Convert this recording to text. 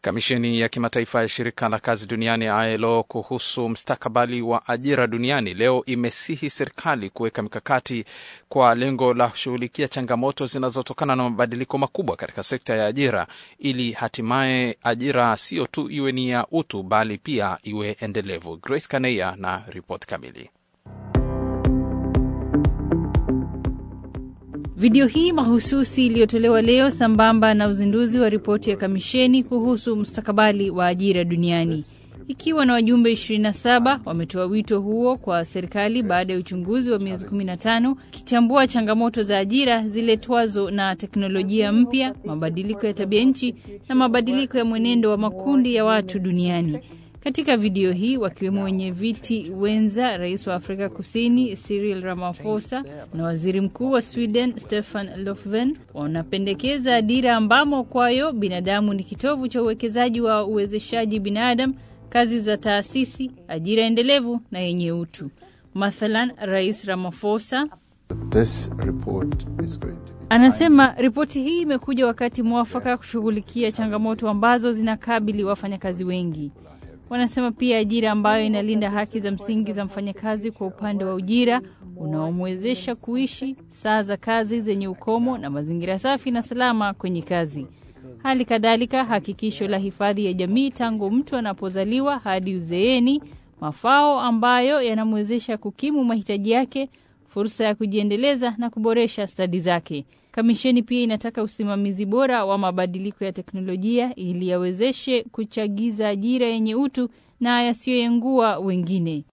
Kamisheni ya kimataifa ya shirika la kazi duniani ILO kuhusu mstakabali wa ajira duniani leo imesihi serikali kuweka mikakati kwa lengo la kushughulikia changamoto zinazotokana na mabadiliko makubwa katika sekta ya ajira ili hatimaye ajira siyo tu iwe ni ya utu bali pia iwe endelevu. Grace Kaneya na ripoti kamili. Video hii mahususi iliyotolewa leo sambamba na uzinduzi wa ripoti ya kamisheni kuhusu mustakabali wa ajira duniani ikiwa na wajumbe 27 wametoa wito huo kwa serikali baada ya uchunguzi wa miezi 15 kichambua changamoto za ajira ziletwazo na teknolojia mpya, mabadiliko ya tabia nchi na mabadiliko ya mwenendo wa makundi ya watu duniani. Katika video hii wakiwemo wenye viti wenza rais wa Afrika Kusini Cyril Ramaphosa na waziri mkuu wa Sweden Stefan Löfven wanapendekeza dira ambamo kwayo binadamu ni kitovu cha uwekezaji wa uwezeshaji binadamu, kazi za taasisi, ajira endelevu na yenye utu. Mathalan, Rais Ramaphosa This report is going to be anasema ripoti hii imekuja wakati mwafaka kushughulikia changamoto ambazo zinakabili wafanyakazi wengi. Wanasema pia ajira ambayo inalinda haki za msingi za mfanyakazi kwa upande wa ujira unaomwezesha kuishi, saa za kazi zenye ukomo na mazingira safi na salama kwenye kazi. Hali kadhalika hakikisho la hifadhi ya jamii tangu mtu anapozaliwa hadi uzeeni, mafao ambayo yanamwezesha kukimu mahitaji yake, fursa ya kujiendeleza na kuboresha stadi zake. Kamisheni pia inataka usimamizi bora wa mabadiliko ya teknolojia ili yawezeshe kuchagiza ajira yenye utu na yasiyoengua wengine.